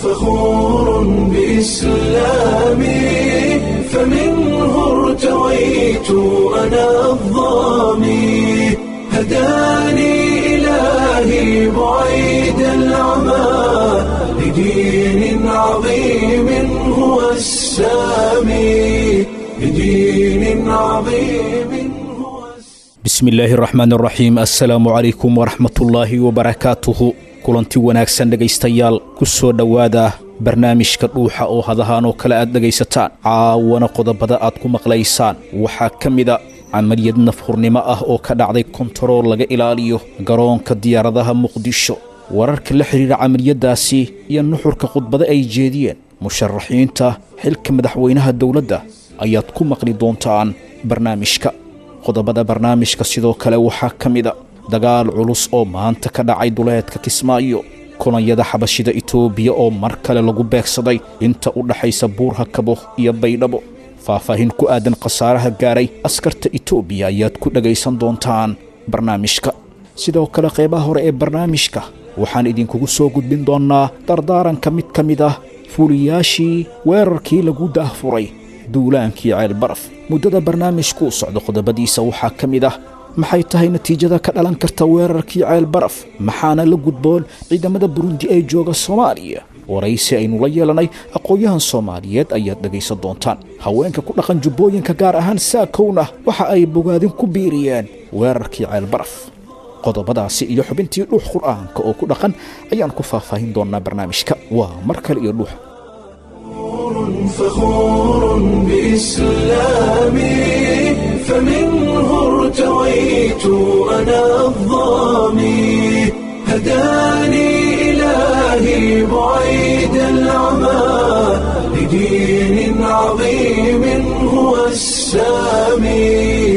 فخور بإسلامي فمنه ارتويت أنا الظامي هداني إلهي بعيد العمى لدين عظيم هو السامي لدين عظيم هو السامي bismi illaahi araxmaan araxiim assalaamu calaykum waraxmatullaahi wabarakaatuhu kulanti wanaagsan dhegaystayaal ku soo dhowaada barnaamijka dhuuxa oo hadahaan oo kale aad dhegaysataan caawana qodobada aad ku maqlaysaan waxaa ka mida camaliyad nafhurnimo ah oo ka dhacday kontarool laga ilaaliyo garoonka diyaaradaha muqdisho wararka la xidhiira camaliyaddaasi iyo nuxurka khudbado ay jeediyeen musharaxiinta xilka madaxweynaha dowladda ayaad ku maqli doontaan barnaamijka qodobada barnaamijka sidoo kale waxaa ka mida dagaal culus oo maanta ka dhacay duleedka kismaayo kulanyada xabashida itoobiya oo mar kale lagu beegsaday inta u dhaxaysa buurha kabo iyo baydhabo faahfaahin ku aadan khasaaraha gaaray askarta itoobiya ayaad ku dhegaysan doontaan barnaamijka sidoo kale qeybaha hore ee barnaamijka waxaan idinkugu soo gudbin doonnaa dardaaranka mid ka mid ah fuuliyaashii weerarkii lagu daahfuray duulaankii ceel baraf muddada barnaamijkuu socdo qodobadiisa waxaa ka mid ah maxay tahay natiijada ka dhalan karta weerarkii ceel baraf maxaana la gudboon ciidamada burundi ee jooga soomaaliya waraysi aynu la yeelanay aqoon-yahan soomaaliyeed ayaad dhegaysan doontaan haweenka ku dhaqan jubbooyinka gaar ahaan saakowna waxa ay bogaadin ku biiriyeen weerarkii ceel baraf qodobadaasi iyo xubintii dhuux qur'aanka oo ku dhaqan ayaan ku faahfaahin doonnaa barnaamijka waa mar kale iyo dhuux فخور بإسلامي فمنه ارتويت أنا الظامي هداني إلهي بعيد العمى لدين عظيم هو السامي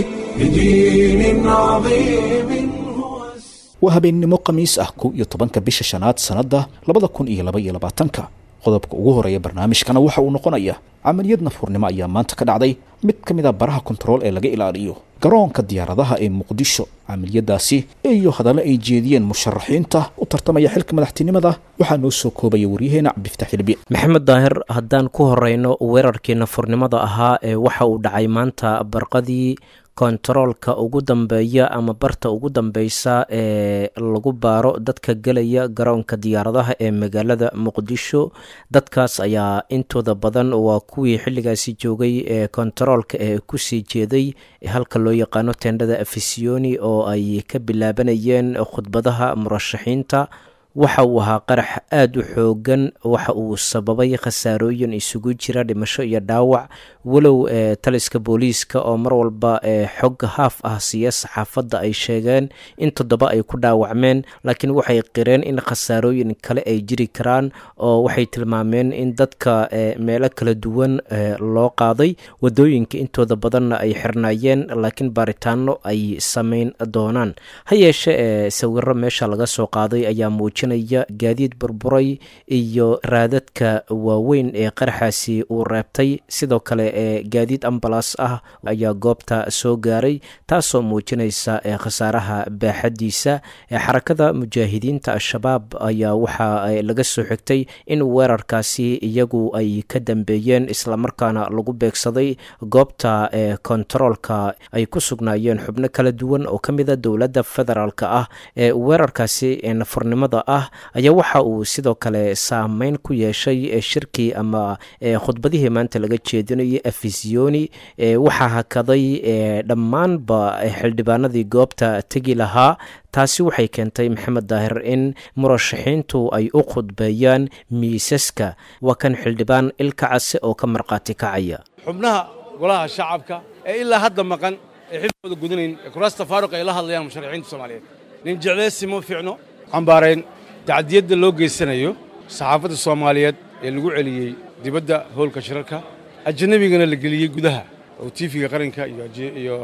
لدين عظيم هو السامي waa habeennimo khamiis ah kow iyo tobanka bisha shanaad sannadda labada kun iyo laba iyo labaatanka qodobka ugu horeeya barnaamijkana waxa uu noqonaya camaliyad nafhurnimo ayaa maanta ka dhacday mid ka mid a baraha kontarool ee laga ilaaliyo garoonka diyaaradaha ee muqdisho camaliyadaasi iyo hadallo ay jeediyeen musharaxiinta u tartamaya xilka madaxtinimada waxaa noo soo koobaya waryaheena cabdifataax hilbi maxamed daahir haddaan ku horeyno weerarkii nafurnimada ahaa ee waxa uu dhacay maanta barqadii kontaroolka ugu dambeeya ama barta ugu dambeysa ee lagu baaro dadka gelaya garoonka diyaaradaha ee magaalada muqdisho dadkaas ayaa intooda badan waa kuwii xilligaasi joogay ee kontaroolka ee kusii jeeday halka loo yaqaano tendhada afisiyoni oo ay ka bilaabanayeen khudbadaha murashaxiinta waxa uu ahaa qarax aada u xoogan waxa uu sababay khasaarooyin isugu jira dhimasho iyo dhaawac walow ee taliska booliiska oo mar walba ee xog haaf ah siiya saxaafadda ay sheegeen in toddoba ay ku dhaawacmeen laakiin waxay qireen in khasaarooyin kale ay jiri karaan oo waxay tilmaameen in dadka meelo kala duwan loo qaaday wadooyinka intooda badanna ay xirnaayeen laakiin baaritaano ay sameyn doonaan ha yeeshe ee sawiro meesha laga soo qaaday ayaa muuji gaadiid burburay iyo raadadka waaweyn ee qaraxaasi uu reebtay sidoo kale ee gaadiid ambalas ah ayaa goobta soo gaaray taasoo muujinaysa khasaaraha baaxadiisa xarakada mujaahidiinta al-shabaab ayaa waxaa laga soo xigtay in weerarkaasi iyagu ay ka dambeeyeen islamarkaana lagu beegsaday goobta ee kontaroolka ay ku sugnaayeen xubno kala duwan oo ka mida dowladda federaalk ah ee weerarkaasi nafurnimada ah ayaa waxa uu sidoo kale saameyn ku yeeshay shirkii ama khudbadihii maanta laga jeedinayay afisiyoni waxaa hakaday dhammaanba xildhibaanadii goobta tegi lahaa taasi waxay keentay maxamed daahir in murashaxiintu ay u khudbeeyaan miisaska waa kan xildhibaan ilka case oo ka markhaati kacaya xubnaha golaha shacabka ee ilaa hadda maqan ee xilkooda gudanayn ee kuraasta faaruq ay la hadlayaan musharaxiinta soomaaliyeed nin jecleysi ma fiicno cambaarayn tacdiyadda loo geysanayo saxaafadda soomaaliyeed ee lagu celiyey dibadda howlka shirarka ajnabigana la geliyey gudaha oo tiifiga qaranka iyo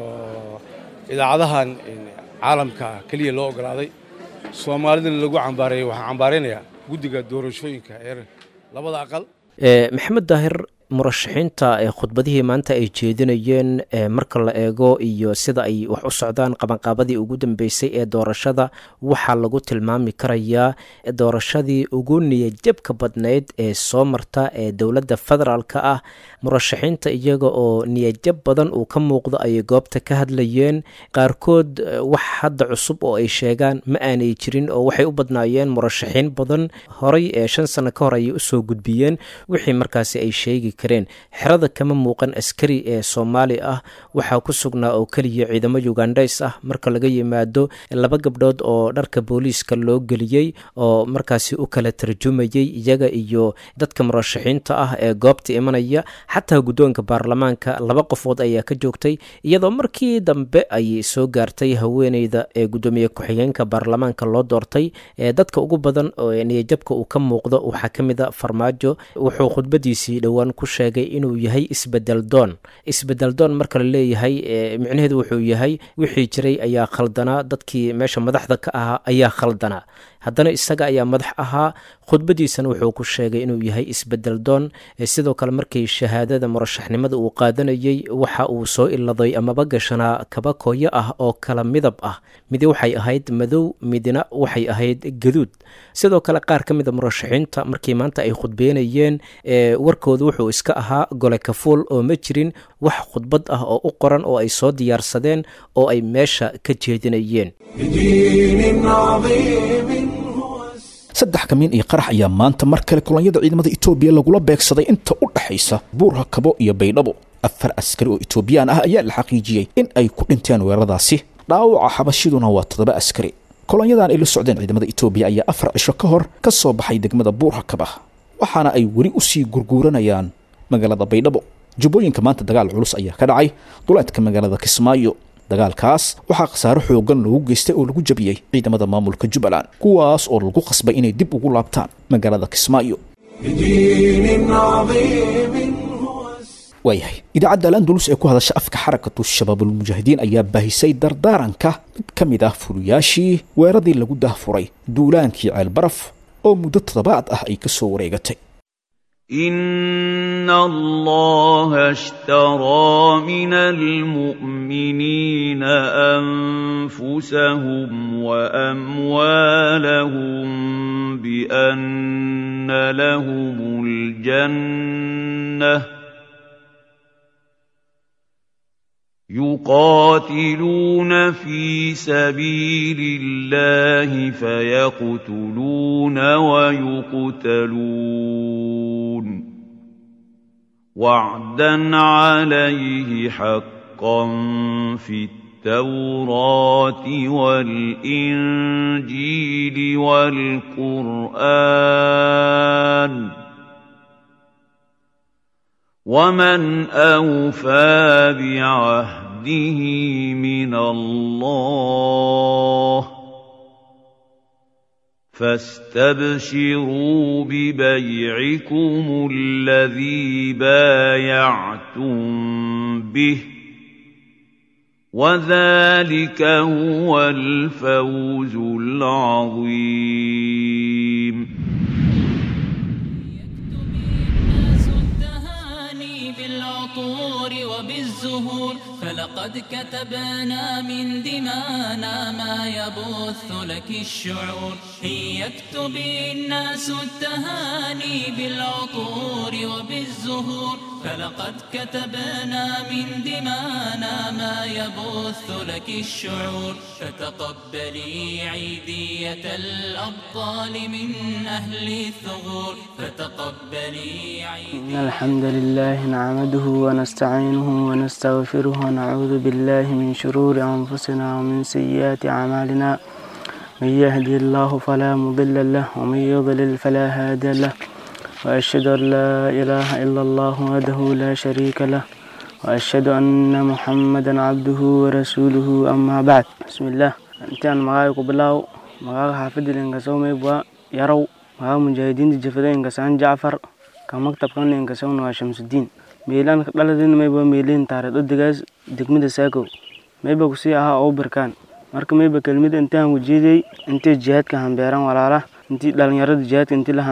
idaacadahan caalamka keliya loo oggolaaday soomaalidana lagu cambaareeyo waxaan cambaaraynayaa guddiga doorashooyinka ee labada aqal maxamed daahir murashaxiinta khudbadihii maanta ay jeedinayeen marka la eego iyo sida ay wax u socdaan qabanqaabadii ugu dambeysay ee doorashada waxaa lagu tilmaami karayaa doorashadii ugu niyajabka badnayd ee soo marta ee dowladda federaalka ah murashaxiinta iyaga oo niyajab badan uu ka muuqdo ayay goobta ka hadlayeen qaarkood wax hadda cusub oo ay sheegaan ma aanay jirin oo waxay u badnaayeen murashaxiin badan horay ee shan sano ka hor ayay usoo gudbiyeen wixii markaasi ay sheegi kareen xerada kama muuqan askari ee soomaali ah waxaa ku sugnaa oo keliya ciidamo ugandhays ah marka laga yimaado laba gabdhood oo dharka booliiska loo geliyey oo markaasi u kala tarjumayey iyaga iyo dadka murashaxiinta ah ee goobta imanaya xataa guddoonka baarlamaanka laba qofood ayaa ka joogtay iyadoo markii dambe ay soo gaartay haweeneyda ee guddoomiye ku-xigeenka baarlamaanka loo doortay ee dadka ugu badan oo niyajabka uu ka muuqdo waxaa ka mid a farmaajo wuxuu khudbadiisii dhowaan ku sheegay inuu yahay isbedel doon isbedel doon marka la leeyahay micnaheedu wuxuu yahay wixii jiray ayaa khaldanaa dadkii meesha madaxda ka ahaa ayaa khaldanaa haddana isaga ayaa madax ahaa khudbadiisana wuxuu ku sheegay inuu yahay isbedel doon sidoo kale markii shahaadada murashaxnimada uu qaadanayey waxa uu soo iladay amaba gashanaa kaba kooyo ah oo kala midab ah midi waxay ahayd madow midina waxay ahayd gaduud sidoo kale qaar ka mida murashaxiinta markii maanta ay khudbeynayeen warkooda wuxuu iska ahaa gole kafuul oo ma jirin wax khudbad ah oo u qoran oo ay soo diyaarsadeen oo ay meesha ka jeedinayeen saddex kamiin iyo qarax ayaa maanta mar kale kulanyada ciidamada etoobiya lagula beegsaday inta u dhexaysa buurha kabo iyo baydhabo afar askari oo etoobiyaan ah ayaa la xaqiijiyey in ay ku dhinteen weeraradaasi dhaawaca xabashiduna waa toddoba askari kolonyadan ay la socdeen ciidamada etoobiya ayaa afar cisho ka hor ka soo baxay degmada buurha kaba waxaana ay weli usii gurguuranayaan magaalada baydhabo jubbooyinka maanta dagaal culus ayaa ka dhacay duleedka magaalada kismaayo dagaalkaas waxaa khasaaro xoogan loogu geystay oo lagu jabiyey ciidamada maamulka jubbaland kuwaas oo lagu qasbay inay dib ugu laabtaan magaalada kismaayo waayahay idaacadda alandulus ee ku hadasha afka xarakatu shabaabulmujaahidiin ayaa baahisay dardaaranka mid ka mid ah fuliyaashii weeradii lagu dahfuray duulaankii ceelbaraf oo muddo toddobaad ah ay ka soo wareegatay إن الله اشترى من المؤمنين أنفسهم وأموالهم بأن لهم الجنة يقاتلون في سبيل الله فيقتلون ويقتلون وعدا عليه حقا في التوراة والإنجيل والقرآن ومن أوفى بعهده من الله فاستبشروا ببيعكم الذي بايعتم به وذلك هو الفوز العظيم وبالزهور فلقد كتبنا من دمانا ما يبث لك الشعور هي يكتب الناس التهاني بالعطور وبالزهور فلقد كتبنا من دمانا ما يبث لك الشعور فتقبلي عيدية الأبطال من أهل الثغور فتقبلي عيدية إن الحمد لله نعمده ونستعينه ونستغفره ونعوذ بالله من شرور أنفسنا ومن سيئات أعمالنا من يهدي الله فلا مضل له ومن يضلل فلا هادي له وأشهد أن لا إله إلا الله وحده لا شريك له وأشهد أن محمدا عبده ورسوله أما بعد بسم الله أنت أنا مغايق بلاو مغايق حافظ لإنكسو ميبوا يرو مغايق مجاهدين جفدين إنكسان جعفر كمكتب كان إنكسون وشمس الدين ميلان dhaladina mayba meeliin taariikh odigaas degmada saakow mayba kusii ahaa oo barkaan marka mayba kelmid intaan wajeeday intay jihaadka hambeeran walaala intii dhalinyarada jihaadka intii la handiro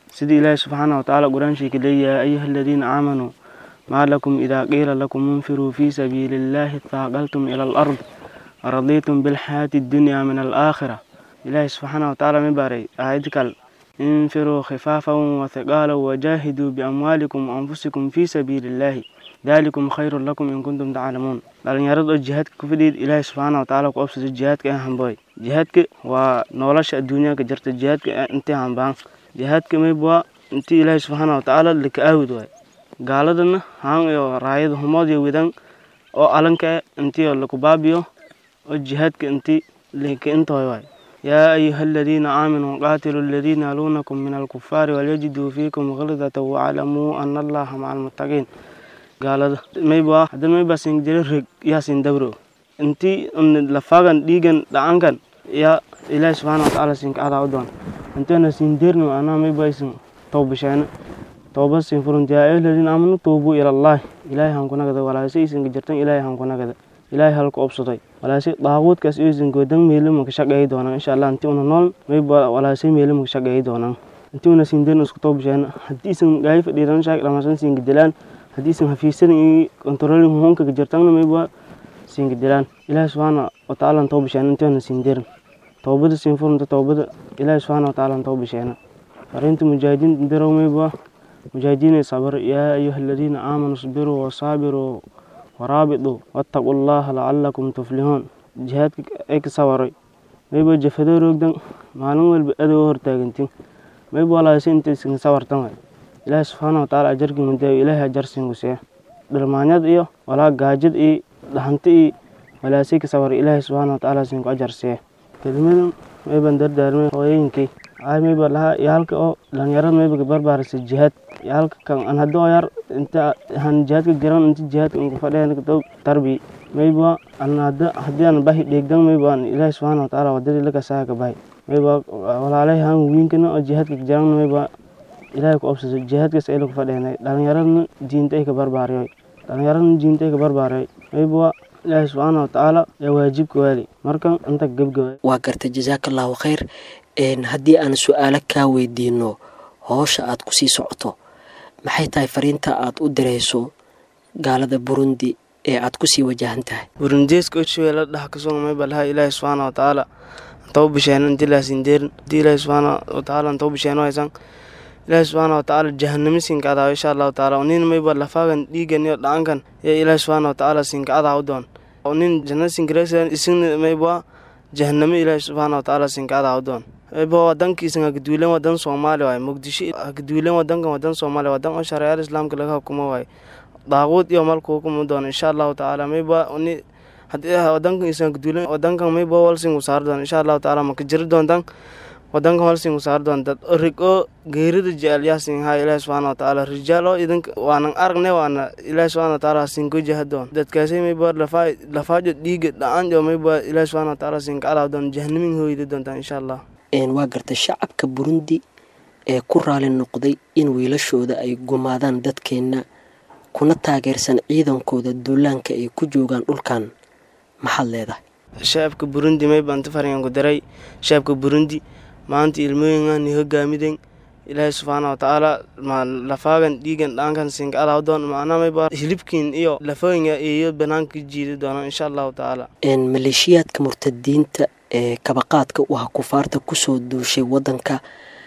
sidii ilaahi subxaana watacaala qur-aanshiika leeyahay ayuha aladiina aamanuu maa lakum idaa qiila lakum infiruu fii sabiili illaahi taaqaltum ila alard aradiitum bilxayaati addunyaa min alaakhira ilaahi subxaana watacaala mi baray aayad kal infiruu khifaafan wathiqaalan wajaahiduu biamwaalikum waanfusikum fii sabiili illaahi daalikum khayrun lakum in kuntum taclamuun dhalinyarada oo jihaadka ku fidhiid ilaahi subxaana watacaala ku obsada jihaadka ee hambooy jihaadka waa nolosha adduunyaanka jirta jihaadka intii hambaan jihaadka maybwaa intii ilaahi subxaana watacaala laka aawid waay gaaladana haan iyo raayada humood iyo widan oo alanka intii laku baabiyo oo jihaadka intii laka intooy waay yaa ayuha aladiina aaminuu qaatiluu aladiina yaluunakum min alkufaari walyajiduu fiikum khildata waclamuu ana allaha maca almuttaqiin gaalada mayba hadda mayba sin jira reg yaa sin dabro intii lafagan dhiigan dhacankan yaa ilaahi subxaana watacaala sinka adaa u doon intana sin derno anaa mayba isin towbasheena tooba sin furunti yaa ayuha aladiina aaminuu tuubuu ila allahi ilaahi hankunagada walaase isinka jirtan ilaahi hankunagada ilaahay halka obsaday walaase daaquudkaas iyoisin goodan meelima ka shaqeeyi doonaan insha allah intii una nool mayba walaase meelima ka shaqeeyi doonaan intii una sin derno isku towbasheena haddii isin gaayi fadhiiran shaak dhamasan sinka dilaan haddii isan hafiisadan iyo controlling hoonkaga jirtana mayba siinka dilaan ilaahi subxaana watacaala towbasheena intiina siin dirin towbada siin furunta towbada ilaahi subxaana watacaala towbasheena fariinta mujaahidiin dirow mayba mujaahidiinay sabar yaa ayuha aladiina aamanuu isbiruu wasaabiruu waraabituu wattaquu llaha lacalakum tuflihuun jihaadka ay ka sawaray mayba jafadoo roogdan maalin walba adoo hortaagantin mayba walaase inta isinka sawartan waay ilaahi subxaana watacaala ajarkii mudaayo ilaahi ajar siingusiya dhilmaanyad iyo walaa gaajad iyo dhahanti iyo walaasay ka sawar ilaahi subxaana watacaala siinku ajar siya kelmadan mayban dardaarmay hooyooyinkay ay mayba lahaa iyo halka oo dhalinyarada mayba barbaarisa jihaad iyo halka kan an haddoo yar inta han jihaadka jiran inta jihaadka inka fadhiyan dow tarbi mayba an hadda haddii aan bahi dheegdan mayba an ilaahi subxaana watacaala wadadii lakasaa ka bahi mayba walaalay han wiinkana oo jihaadka jiran mayba ilaahay ku obsasa jihaadkaas ay lagu fadheenay dhalinyaradna diinta ay ka barbaariyoy dhalinyaradna diinta ay ka barbaariyoy mayba ilaahay subxaana watacaala yaa waajibka waali markan inta gebgaba waa gartay jasaaka allahu khayr haddii aan su-aalo kaa weydiino hoosha aad kusii socoto maxay tahay fariinta aad u dirayso gaalada burundi ee aad kusii wajahan tahay burundeeska oshuweela dhax kasoo mayba lahaa ilaahay subxaana watacaala antau bisheena intii laasindeerin hadii ilaahay subxaana watacaala antau bisheeno haysan ilaahi subxaana watacaala jahanamo siinka adaa insha allahu tacaala nin mayba lafaagan dhiigan iyo dhacankan yaa ilaahi subxaana watacaala siinka adaa u doon nin jannada sinkaresan isina mayba jahanamo ilaahi subxaana watacaala siinka adaa u doon mayba wadankiisan hagaduulen wadan soomaali waaye muqdisho hagaduulen wadankan wadan soomaali wadan oo shareecada islaamka laga hukumo waaye daaquud iyo malku hukumo doon insha allahu tacaala mayba ni haddii wadankan isan hagaduulen wadankan mayba walsingu saar doon insha allahu tacaala maka jiri doontan wadanka holsingu saar doon dad rig oo geerida jecel yaasin haa ilaahi subxaana watacaala rijaal oo idinka waanan aragne waana ilaahi subxaana watacaala sinko jahadoon dadkaasay mayba lafaa lafaajo dhiiga dhacanjo mayba ilaahi subxaana watacaala sinka adaa doon jahanamin hooyda doontaan insha allah waa gartay shacabka burundi ee ku raali noqday in wiilashooda ay gumaadaan dadkeenna kuna taageersan ciidankooda duulaanka ay ku joogaan dhulkan maxaad leedahay shacabka burundi mayba inta faringanku daray shacabka burundi maanta ilmooyinkan hogaamiden ilaahay subxaana watacaala lafaagan dhiigan dhaankan sinka adaa doon macnaa mayba hilibkiin iyo lafooyinka iyo banaanka jiidi doonaan insha allahu tacaala maleeshiyaadka murtadiinta ee kabaqaadka u ah kufaarta kusoo duushay wadanka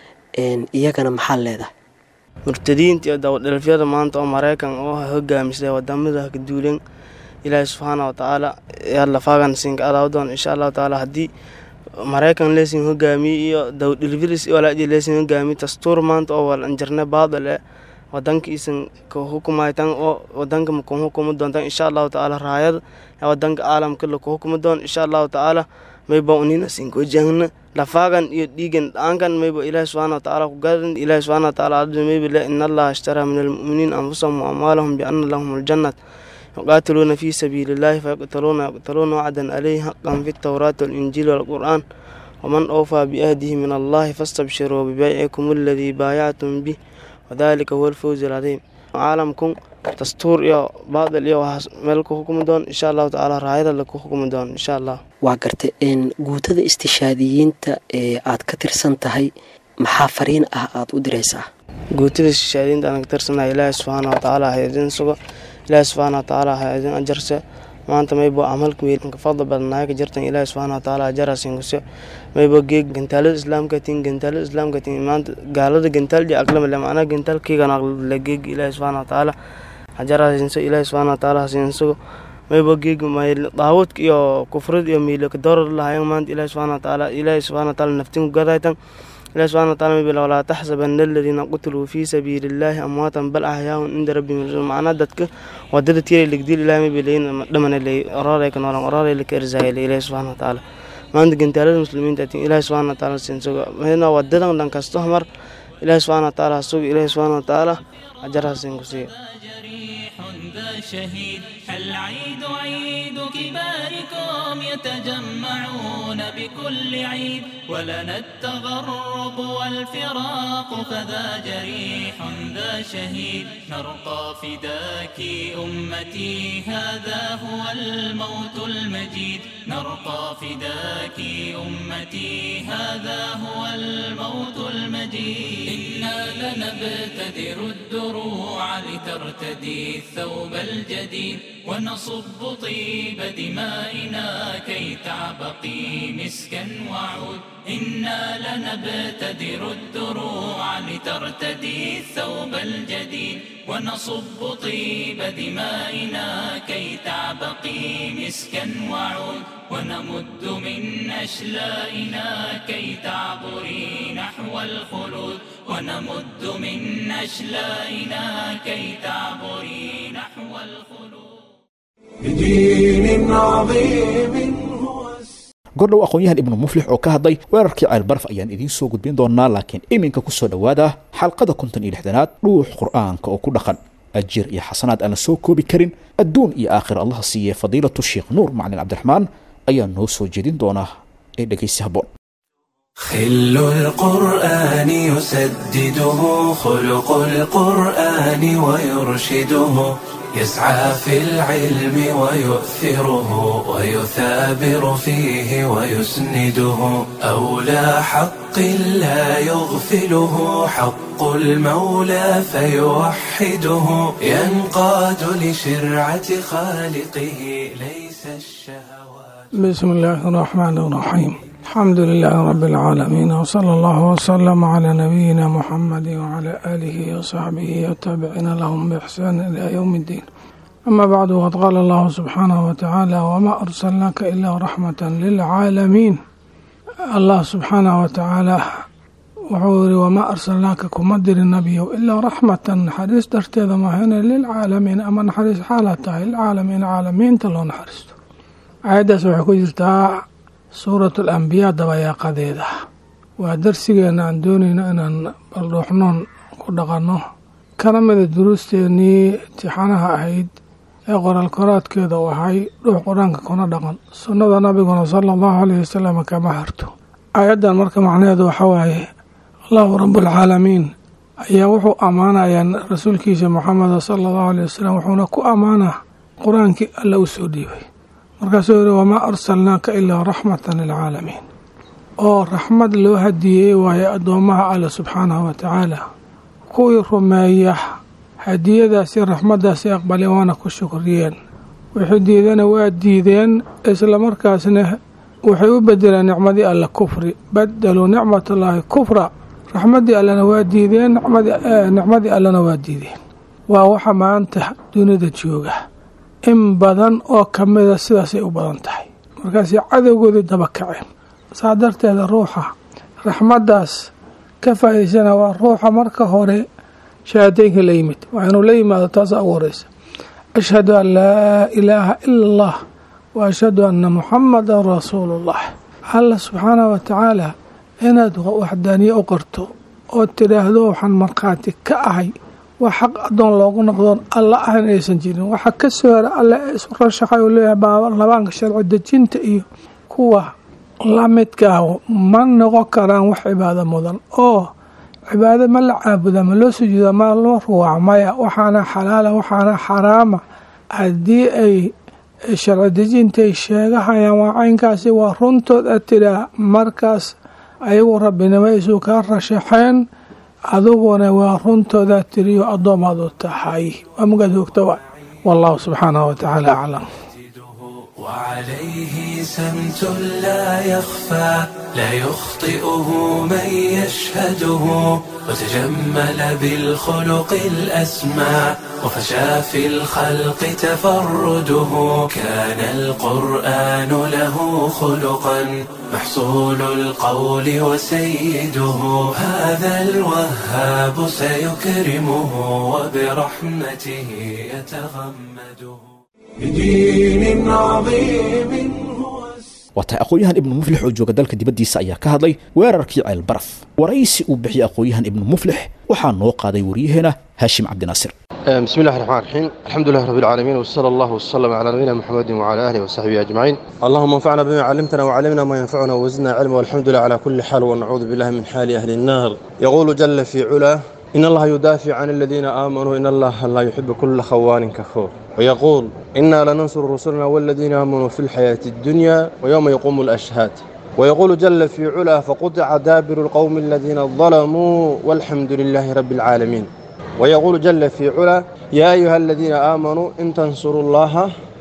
iyagana maxaa leedahay murtadiinta iyo dawadhelfyada maanta oo maraykan oo hogaamisay wadamada kaduulen ilaahay subxaana watacaala yaa lafaagan sinka adaa doon insha allahu tacaala haddii maraykan leesin hogaamiye iyo dawdhilfilis walaaji leesin hogaamiye dastuur maanta oo wal anjarne baadal e wadanka isan ka hukumaytan oo wadanka maku hukumi doontan insha allahu tacaala raayada ee wadanka caalamka laku hukumi doon insha allahu tacaala mayba unina sinkojahna lafaagan iyo dhiigan dhaankan mayba ilaahi subxaana watacaala ku gadan ilaahi subxaana watacaala ardu mayba le in allaha ishtaraa min almu'miniin anfusahum wa amwaalahum biana lahum aljannat yuqaatiluuna fi sabiili illahi fayaqtaluuna yaqtaluuna wacdan caleyhi xaqan fi tawraati walinjiili walqur'aan waman awfaa biahdihi min allahi fastabshiruu bibeycikum aladii baayactum bih wadalika huwa alfawzi alcadiim caalamkun dastuur iyo baadil iyo waxaas meel ku hukumi doon insha allahu tacaala raayada laku hukumi doon insha allah waa gartay guutada istishaadiyiinta ee aad ka tirsan tahay maxaa fariin ah aada u diraysaa guutida shishaadiinta aan ka tirsanaa ilaahay subxaana watacaala ha idin sugo ilaahay subxaana watacaala ha idin ajarse maanta maybo camalka weyn ka fadli badanahay ka jirtan ilaahay subxaana watacaala ajarasin kuse maybo geeg gantaalada islaamka tin gantaalada islaamka tin maanta gaalada gantaaldi aqlamale macnaha gantaalkeygan aqlale geeg ilaahay subxaana watacaala ajarasinso ilaahay subxaana watacaala hasinsugo maybo geeg daawudka iyo kufrad iyo miilaka doorar lahayan maanta ilaahay subxaana watacaala ilaahay subxaana watacaala naftin ku gadaytan ilahi subxana wataala mabil walaa taxsabana aladiina qutiluu fii sabiili illaahi amwaatan bal axyaahun cinda rabbihim yarzuun macnaa dadka wadada tiray ligdil ilahi mabilayn dhamana ley oraaray ka noolan oraaray laka erzaaya le ilahi subxana watacaala maanta gantaalada muslimiinta tin ilahi subxana wataala sinsuga mahna wadadan dhan kasto mar ilahi subxana wataala hasuga ilahi subxana wataala ajarhasin ku siiya شهيد العيد عيد كباركم يتجمعون بكل عيد ولنا التغرب والفراق فذا جريح ذا شهيد نرقى فداك أمتي هذا هو الموت المجيد نرقى فداك أمتي هذا هو الموت المجيد إنا لنبتدر الدروع لترتدي الثوب الجديد ونصب طيب دمائنا كي تعبقي مسكا وعود إنا لنبتدر الدروع لترتدي الثوب الجديد ونصب طيب دمائنا كي تعبقي مسكا وعود ونمد من أشلائنا كي تعبري نحو الخلود ونمد من أشلائنا كي تعبري نحو الخلود بدين عظيم هو gordhow aqoon-yahan ibnu muflix oo ka hadlay weerarkii ceelbaraf ayaan idiin soo gudbin doonaa laakiin iminka ku soo dhowaada xalqada konton iyo lixdanaad dhuux qur'aanka oo ku dhaqan ajir iyo xasanaad aan la soo koobi karin adduun iyo aakhira allaha siiyey fadiilatu sheekh nuur maclin cabdiraxmaan ayaa noo soo jeedin doonaa ee dhegaysi habboon خل القرآن يسدده خلق القرآن ويرشده يسعى في العلم ويؤثره ويثابر فيه ويسنده أولى حق لا يغفله حق المولى فيوحده ينقاد لشرعة خالقه ليس الشهوات بسم الله الرحمن الرحيم الحمد لله رب العالمين وصلى الله وسلم على نبينا محمد وعلى آله وصحبه والتابعين لهم بإحسان إلى يوم الدين أما بعد وقد قال الله سبحانه وتعالى وما أرسلناك إلا رحمة للعالمين الله سبحانه وتعالى وحوري وما أرسلناك كمدر النبي إلا رحمة حريص درتي ما هنا للعالمين أما نحريص حالته العالمين عالمين تلو نحرست عيدة سوحكو جرتا suurat alambiyaa dabayaaqadeeda waa darsigeena aan doonayno inaan baldhuuxnoon ku dhaqanno kana mida duruusteennii imtixaanaha ahayd ee qoraalkoraadkeeda u ahay dhuux qur-aanka kuna dhaqan sunnada nabiguna sala allahu alayhi wasalam kama harto aayaddan marka macnaheedu waxa waaye allahu rabualcaalamiin ayaa wuxuu ammaanayaa rasuulkiisa moxameda sala allahu alayh wasalam wuxuuna ku ammaanaa qur-aankii alla u soo dhiibay markaasuu yihi wamaa arsalnaaka ilaa raxmatan lilcaalamiin oo raxmad loo hadiyey waaye addoommaha alle subxaanahu wa tacaala kuwii rumeeya hadiyadaasi raxmaddaasi aqbaleen waana ku shukriyeen wixii diidana waa diideen islamarkaasna waxay u bedeleen nicmadii alle kufri badaluu nicmatallaahi kufra raxmaddii allena waa diideen nicmadii allena waa diideen waa waxa maanta dunida jooga in badan oo ka mida sidaasay u badan tahay markaasay cadowgoodii daba kaceen saa darteeda ruuxa raxmaddaas ka faa'idaysana waa ruuxa marka hore shahaadaynka la yimid waa inuu la yimaado taasa ugu horeysa ashhadu an laa ilaaha ila allah wa ashhadu anna muxamadan rasuulullah alla subxaanahu wa tacaala inaad waxdaaniye u qarto oo tidhaahdo waxaan markhaati ka ahay waa xaq addoon loogu noqdoon alla ahan inaysan jirin waxaa ka soo hera alle isu rashaxay uu leeyahay labaanka sharci dejinta iyo kuwa la midkaa ma noqon karaan wax cibaado mudan oo cibaado ma la caabuda ma loo sujuuda ma loo ruwaac maya waxaana xalaala waxaana xaraama haddii ay sharci dejintay sheegahayaan waa caynkaasi waa runtood a tiraa markaas ayagu rabbinimaysu kaa rashaxeen adiguna waa runtooda tiriyo addoomaad u tahay waa magaad hoogta waay wallahu subxaanahu watacaala aclam وعليه سمت لا يخفى لا يخطئه من يشهده وتجمل بالخلق الأسمى وفشى في الخلق تفرده كان القرآن له خلقا محصول القول وسيده هذا الوهاب سيكرمه وبرحمته يتغمده بدين عظيم waa tahay aqoon-yahan ibnu muflix oo jooga dalka dibaddiisa ayaa ka hadlay weerarkii ceel baraf waraysi uu bixiyey aqoon-yahan ibnu muflix waxaa noo qaaday waryaheena haashim cabdinaasir بسم الله الرحمن الرحيم الحمد لله رب العالمين وصلى الله وسلم على نبينا محمد وعلى اله وصحبه اجمعين اللهم انفعنا بما علمتنا وعلمنا ما ينفعنا وزدنا علما والحمد لله على كل حال ونعوذ بالله من حال اهل النار يقول جل في علاه إن الله يدافع عن الذين آمنوا إن الله لا يحب كل خوان كفور ويقول إنا لننصر رسلنا والذين آمنوا في الحياة الدنيا ويوم يقوم الأشهاد ويقول جل في علا فقطع دابر القوم الذين ظلموا والحمد لله رب العالمين ويقول جل في علا يا أيها الذين آمنوا إن تنصروا الله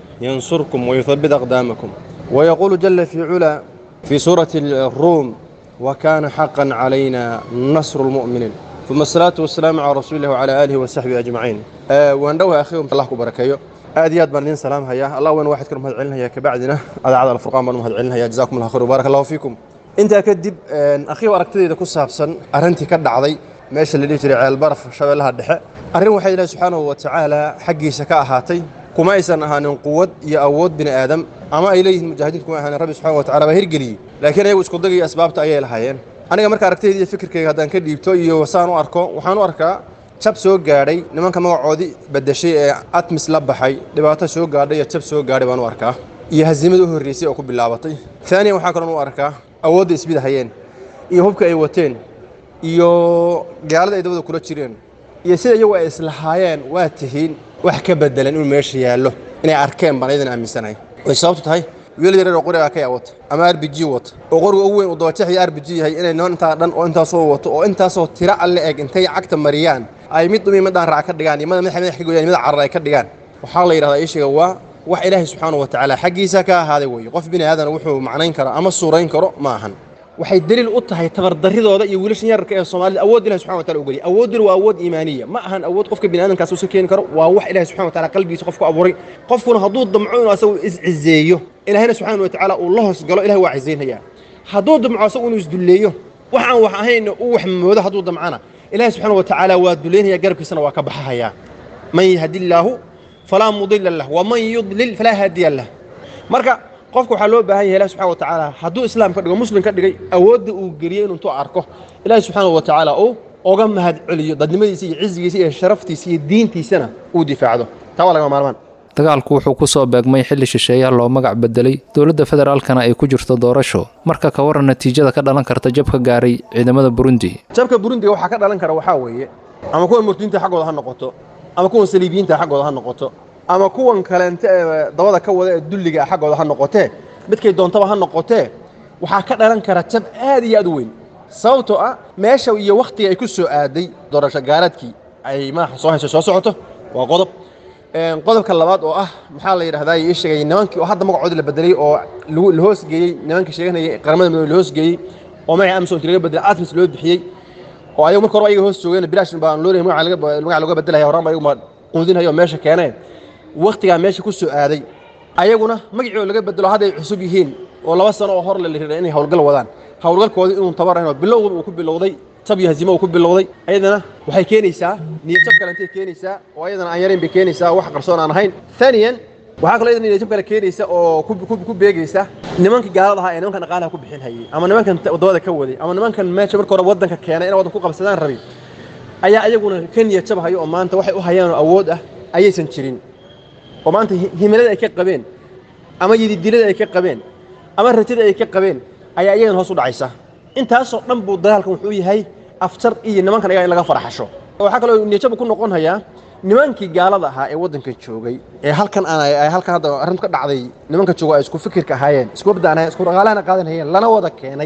ينصركم ويثبت أقدامكم ويقول جل في علا في سورة الروم وكان حقا علينا نصر المؤمنين ثم الصلاة والسلام على رسول الله وعلى آله وصحبه أجمعين أه وندوها أخيهم الله كبركيو آديات بردين سلام هيا الله وين واحد كرم هذا علنا هيا كبعدنا هذا عدد الفرقان بنو هذا علنا هيا جزاكم الله خير وبارك الله فيكم انت كدب أخي وركتدي إذا كسابسن أرنتي كدعضي meesha la dhihi jiray ceel baraf shabeellaha dhexe arrin waxay ilaahi subxaanahu wa tacaala xaggiisa ka ahaatay kuma aysan ahaanin quwad iyo awood bini aadam ama ay leeyihiin mujaahidiintu kuma ahaanin rabbi subxana wa tacala baa hirgeliyey laakiin ayagu isku dagaiyo asbaabta ayay lahaayeen aniga marka aragtayda iyo fikirkayga haddaan ka dhiibto iyo saan u arko waxaan u arkaa jab soo gaadhay nimanka magacoodii bedeshay ee atmis la baxay dhibaato soo gaadhay iyo jab soo gaadhay baan u arkaa iyo hasiimada u horreysay oo ku bilaabatay taaniyan waxaa kaloon u arkaa awoodda isbida hayeen iyo hubka ay wateen iyo gaalada ay dabada kula jireen iyo sida iyagu ay islahaayeen waa tihiin wax ka bedelan inuu meesha yaallo inay arkeen baan ayadan aaminsanahay way sababtu tahay wiil yareer oo qoriga ka wata ama r b g wata oo qoriga ugu weyn uu dabajeexyo r b g yahay inay noon intaa dhan oo intaasoo wato oo intaasoo tiro alle eg intay cagta mariyaan ay mid dhumi midaan raac ka dhigaan iyo mada madaxa madax ka gooyaan mid carar ay ka dhigaan waxaa la yidhahdaa ishiga waa wax ilaahay subxaanahu wa tacaala xaggiisa ka ahaaday weeye qof bini aadan wuxuu macnayn karo ama suurayn karo ma ahan waxay daliil u tahay tabardaridooda iyo wiilashan yararka ee soomaalida awood ilahi subxana wa taala u geliyay awooduna waa awood iimaaniya ma ahan awood qofka bini aadamkaas uusa keeni karo waa wax ilahi subxana wa taala qalbigiisa qofku abuuray qofkuna hadduu damco inuu asagu iscizeeyo ilahina subxana wa tacaala uu la hoos galo ilahi waa cizaynaya hadduu damco asagu inuu isdulleeyo wax aan wax ahayna uu wax moodo hadduu damcana ilahi subxaana wa tacaala waa duleynaya garabkiisana waa ka baxahayaa man yahdi illaahu falaa mudila lah waman yudlil falaa haadiya lah marka qofka waxaa loo baahan yahay ilahi subxana wa tacaala hadduu islaam ka dhigo muslim ka dhigay awoodda uu geliyey inuu intuu arko ilaahi subxaana wa tacaala uu oga mahad celiyo dadnimadiisa iyo cizigiisa iyo sharaftiisa iyo diintiisana uu difaacdo taa waa lagama maarmaan dagaalku wuxuu ku soo beegmay xilli shisheeyaha loo magac bedelay dowladda federaalkana ay ku jirto doorasho marka ka waran natiijada ka dhalan karta jabka gaaray ciidamada burundi jabka burundiga waxaa ka dhalan kara waxaa weeye ama kuwan murtiinta xaggooda ha noqoto ama kuwan saliibiyiinta xaggooda ha noqoto ama kuwan kaleente ee dabada ka wada ee dulliga xaggooda ha noqotee midkay doontaba ha noqotee waxaa ka dhalan kara jab aad iyo aad u weyn sababtoo ah meesha iyo wakhtiga ay ku soo aaday doorasho gaaraadkii ay madaxa soo hayso soo socoto waa qodob qodobka labaad oo ah maxaa la yidhahdaa ii sheegay nimankii oo hadda magacoodii la bedelay oo la hoosgeeyey nimankii sheeganayay qaramada midoobe la hoosgeeyey oo magaca amson laga bedelay atmis loo bixiyey oo ayagu marka hore ayaga hoos joogeen bilaash baan loo leeyahay magaca looga bedelaya horaan ba ayagu ma quudinaya oo meesha keeneen wakhtigaa meesha ku soo aaday ayaguna magacii oo laga bedelo hadday cusub yihiin oo laba sano oo hor la riray inay howlgal wadaan howlgalkoodii inuu tabarayn oo bilowgaba uu ku bilowday tab iyo hazimo uu ku bilowday ayadana waxay keenaysaa niyad jab kale intay keenaysaa oo ayadana aan yarayn bay keenaysaa wax qarsoon aan ahayn thaniyan waxaa kaloo iyadana niyad jab kale keenaysa oo ku beegaysa nimankii gaalada ahaa ee nimankan dhaqaalaha ku bixin hayay ama nimankan waddamada ka waday ama nimankan meesha marka hore waddanka keenay inay waddan ku qabsadaan rabay ayaa ayaguna ka niyad jab hayo oo maanta waxay u hayaan oo awood ah ayaysan jirin oo maanta himilada ay ka qabeen ama yididilada ay ka qabeen ama ratida ay ka qabeen ayaa iyagan hoos u dhacaysa intaasoo dhan buu dagaalkan wuxuu yahay afjar iyo nimankan ayaga in laga faraxasho waxaa kaloo niyajaba ku noqon hayaa nimankii gaalada ahaa ee waddanka joogay ee halkan aan halkan hadda arrintu ka dhacday nimanka jooga ay isku fikirka ahaayeen isku ordaan ahayen isku dhaqaalahana qaadan hayeen lana wada keenay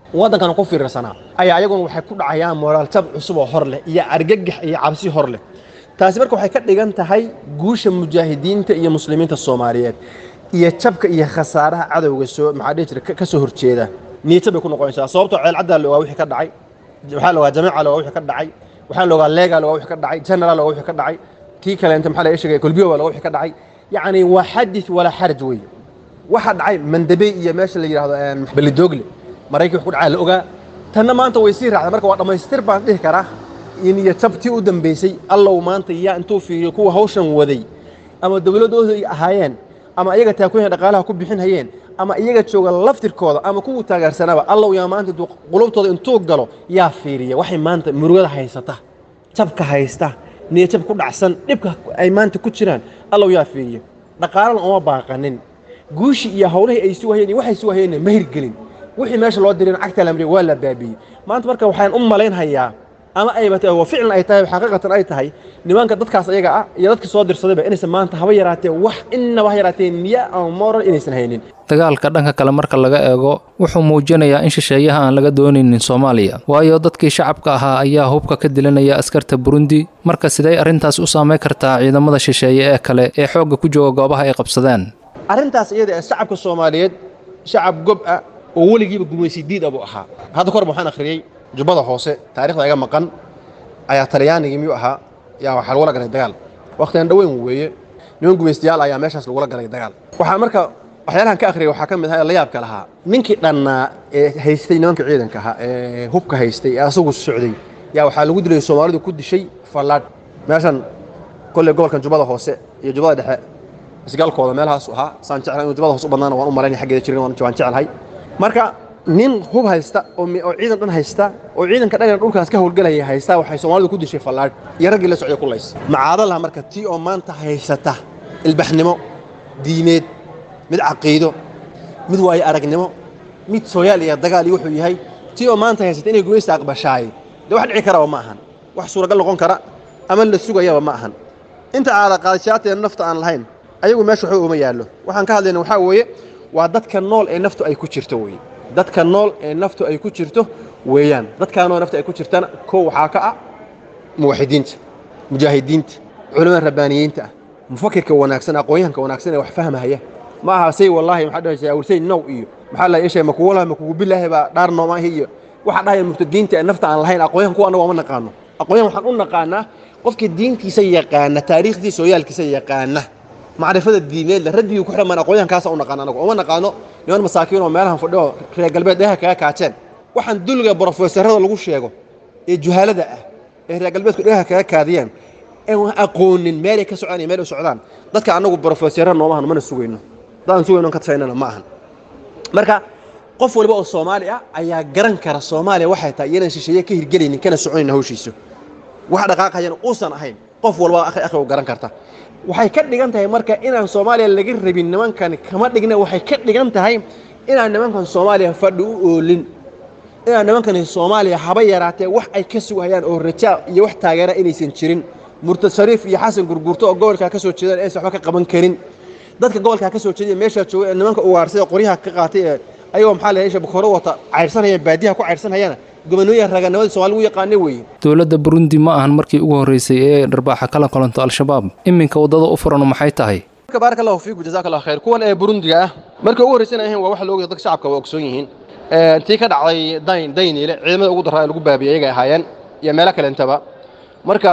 waddankana ku fiirsanaa ayaa ayaguna waxay ku dhacayaan moraaltab cusub oo hor leh iyo argagax iyo cabsi hor leh taasi marka waxay ka dhigan tahay guusha mujaahidiinta iyo muslimiinta soomaaliyeed iyo jabka iyo khasaaraha cadowga soo maxaa dhihi jira ka soo horjeeda niyadjab bay ku noqonaysaa sababtoo ceelcaddaa la ogaa wixii ka dhacay waxaa la ogaa jamiica la ogaa wixii ka dhacay waxaa la ogaa leega la ogaa wixii ka dhacay general la ogaa wixii ka dhacay kii kaleenta maxaa laga sheegay kolbiyo la ogaa wixii ka dhacay yacni waa xadith walaa xaraj weeye waxa dhacay mandabey iyo meesha la yidhaahdo belidogle maraykan wax ku dhacaa la ogaa tanna maanta way sii raacday marka waa dhammaystir baan dhihi karaa in iyo tabtii u dambeysay allow maanta yaa intuu fiiriyo kuwa hawshan waday ama dowladooda ay ahaayeen ama iyaga taakunya dhaqaalaha ku bixin hayeen ama iyaga jooga laftirkooda ama kuwu taageersanaaba allow yaa maanta intuu qulubtooda intuu galo yaa fiiriya waxay maanta murugada haysata jabka haysta niyajab ku dhacsan dhibka ay maanta ku jiraan allow yaa fiiriya dhaqaalana uma baaqanin guushii iyo hawlihii ay suwahayeen iyo waxay suwahayeenna ma hirgelin wixii meesha loo dirin cagta la mariyay waa la baabiyey maanta marka waxaan u malaynhayaa ama ayba tahay waa ficlan ay tahay xaqiiqatan ay tahay nimanka dadkaas ayaga ah iyo dadka soo dirsadayba inaysan maanta haba yaraatee wax innaba ha yaraatee niya ama moral inaysan haynin dagaalka dhanka kale marka laga eego wuxuu muujinayaa in shisheeyaha aan laga doonaynin soomaaliya waayo dadkii shacabka ahaa ayaa hubka ka dilanaya askarta burundi marka sidee arrintaas u saameyn kartaa ciidamada shisheeye ee kale ee xoogga ku jooga goobaha ay qabsadeen arrintaas iyada ee shacabka soomaaliyeed shacab gob ah oo weligiiba gumaysi diid abuu ahaa hadda korba waxaan akhriyey jubbada hoose taarikhda iga maqan ayaa talyaanigii miyuu ahaa yaa waxaa lagula galay dagaal wakhtigan dhoweyn weeye niman gumaystayaal ayaa meeshaas lagula galay dagaal waxaa marka waxyaalahan ka akhriyay waxaa ka mid ahaa ee la yaabka lahaa ninkii dhannaa ee haystay nimanka ciidanka ahaa ee hubka haystay ee asagu socday yaa waxaa lagu dilay soomaalidu ku dishay fallaadh meeshan kolley gobolkan jubbada hoose iyo jubbada dhexe isgaalkooda meelahaasu ahaa saan jeclahay inuu jubbada hoose u badnaana waan u malaynaya xaggeeda jirin waan jeclahay marka nin hub haysta oo ciidan dhan haysta oo ciidanka dhan dhulkaas ka howlgelaya haysta waxay soomaalidu ku dishay fallaadh iyo raggii la socday kulays macaadalaha marka tii oo maanta haysata ilbaxnimo diimeed mid caqiido mid waayo aragnimo mid sooyaal iyo dagaal iyo wuxuu yahay tii oo maanta haysata inay gumaysta aqbashaay dee wax dhici karaba ma ahan wax suuragal noqon kara ama la sugayaba ma ahan inta caada qaadashaateena nafta aan lahayn ayagu meesha waxba uma yaallo waxaan ka hadlayna waxaa weeye waa dadka nool ee naftu ay ku jirto weye dadka nool ee naftu ay ku jirto weeyaan dadkaanoo nafta ay ku jirtana kow waxaa ka ah muwaxidiinta mujaahidiinta culimada rabbaaniyiinta ah mufakirka wanaagsan aqoonyahanka wanaagsan ee wax fahmahaya ma aha say wallaahi maxaa dhahaysa awrsay now iyo maxaa la yeeshay ma kugu laha ma kugu bilaahi baa dhaar noomaahi iyo waxa dhahaya murtadiinta ee nafta aan lahayn aqoonyahan kuwa annagu ma naqaano aqoonyahan waxaan u naqaanaa qofkii diintiisa yaqaana taariikhdiisa ooyaalkiisa yaqaana macrifada diineed la radigii ku xidhan aqoonyahankaasa u naqaan anagu uma naqaano niman masaakiin oo meelahan fadhiyo reer galbeed dheeha kaga kaajeen waxaan dulliga brofesorada lagu sheego ee juhaalada ah ee reer galbeedku dheeha kaga kaadiyeen ee aqoonin meelay ka socdaan iyo meel u socdaan dadka annagu brofesora noomahan mana sugayno dadaan sugayno ka tasaynana ma ahan marka qof waliba oo soomaali ah ayaa garan kara soomaaliya waxay tahay iyanan shisheeye ka hirgelaynin kana soconayna hawshiisu wax dhaqaaqayana uusan ahayn qof walba akhi akhi u garan karta waxay ka dhigan tahay marka inaan soomaaliya laga rabin nimankan kama dhigna waxay ka dhigan tahay inaan nimankan soomaaliya fadhi u oolin inaan nimankan soomaaliya haba yaraatee wax ay ka sugayaan oo rajaa iyo wax taageera inaysan jirin murtad shariif iyo xasan gurgurto oo gobolkaa ka soo jeedaan aysan waxba ka qaban karin dadka gobolkaa ka soo jeedaya meeshaa jooga ee nimanka ugaarhsay ee qoryaha ka qaatay ee ayagoo maxaa la yeesha bukoro wata cayrsanaya baadiyaha ku cayrsanayana gobanooyin raganimada soomaali u yaqaana weeye dowladda burundi ma ahan markii ugu horreysay ee dharbaaxa kala kulanto al-shabaab iminka waddada u furan maxay tahay baarak allahu fiikum jazaak allah khayr kuwan ee burundiga ah markii ugu horreysana ahayn waa waxa looga dadka shacabka waa ogsoon yihiin tii ka dhacday dayn dayniile ciidamada ugu daraa ee lagu baabiyey ayagay ahaayeen iyo meelo kalentaba marka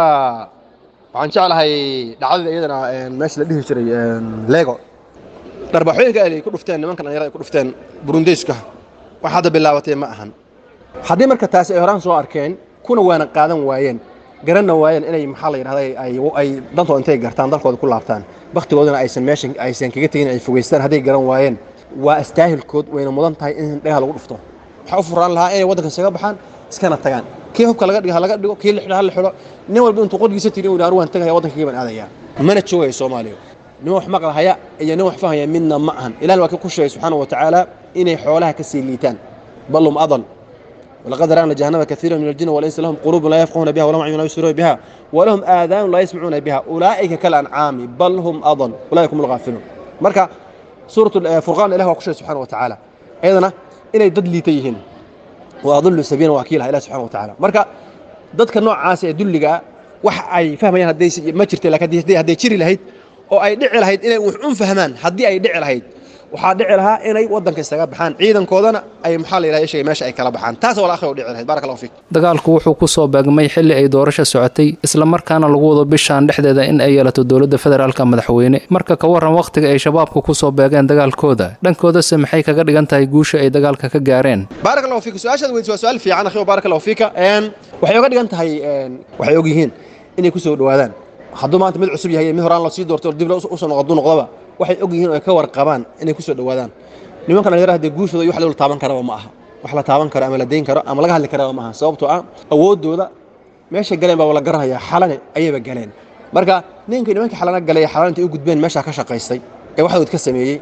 waxaan jeclahay dhacdada iyadana meesha la dhihi jiray lego dharbaaxooyinka ay ku dhufteen nimanka dhalinyarada ay ku dhufteen burundeyska wax hadda bilaabatay ma ahan haddii marka taasi ay horaan soo arkeen kuna waana qaadan waayeen garanna waayeen inay maxaa la yidhahda ay dantooda intay gartaan dalkooda ku laabtaan baktigoodana aysan meeshan aysan kaga tegin ay fogeystaan hadday garan waayeen waa astaahilkood wayna mudan tahay in dhagaha lagu dhufto waxaa u furaan lahaa inay waddanka isaga baxaan iskana tagaan kii hubka laga dhigo ha laga dhigo kii la xidho ha la xidho nin walba intuu qodgiisa tiri uu waan tagaya waddankayga baan aadaya mana joogaya soomaaliya nin wax maqlahaya iyo nin wax fahaya midna ma ahan ilaah waa ka ku sheegay subxaana wa tacaala inay xoolaha ka sii liitaan bal hum adal ولقد رأنا جهنم كثيرا من الجن والإنس لهم قلوب لا يفقهون بها ولهم أعين لا يبصرون بها ولهم آذان لا يسمعون بها أولئك كالأنعام بل هم أضل أولئك هم الغافلون مركا سورة الفرقان إله وكشف سبحانه وتعالى أيضا إنay dad liita yihiin wa adullu sabiina waa kii laha ilahi subxana wa tacaala marka dadka noocaas ee dulligaa wax ay fahmayaan hadday ma jirta laakiin hadday- hadday jiri lahayd oo ay dhici lahayd inay wax un fahmaan haddii ay dhici lahayd waxaa dhici lahaa inay waddanka isaga baxaan ciidankoodana ay maxaa la yidhaha sheegay meesha ay kala baxaan taas wala akhi oo dhici lahayd baraka allahu fiik dagaalku wuxuu ku soo beegmay xilli ay doorasho socotay islamarkaana lagu wado bishaan dhexdeeda in ay yeelato dowladda federaalka madaxweyne marka ka waran wakhtiga ay shabaabku ku soo beegeen dagaalkooda dhankoodase maxay kaga dhigan tahay guusha ay dagaalka ka gaareen baarak allahu fiika su-aashaad weydiis waa su-aal fiican akhi baarak allahu fiika Een, waxay oga dhigan tahay een, waxay og yihiin inay ku soo dhowaadaan hadduu maanta mid cusub yahay mid horaan loo sii doorto dib loo usoo noqdo hadduu noqdoba waxay og yihiin oo ay ka warqabaan inay ku soo dhowaadaan nimankan dhalinyarada dee guushooda iyo wax la taaban karaba ma aha wax la taaban karo ama la dayn karo ama laga hadli karaba ma aha sababtoo ah awooddooda meeshay galeen baa la garanayaa xalane ayayba galeen marka ninkii nimankii xalana galay ee xalana intay u gudbeen meeshaa ka shaqaystay ee waxdood ka sameeyey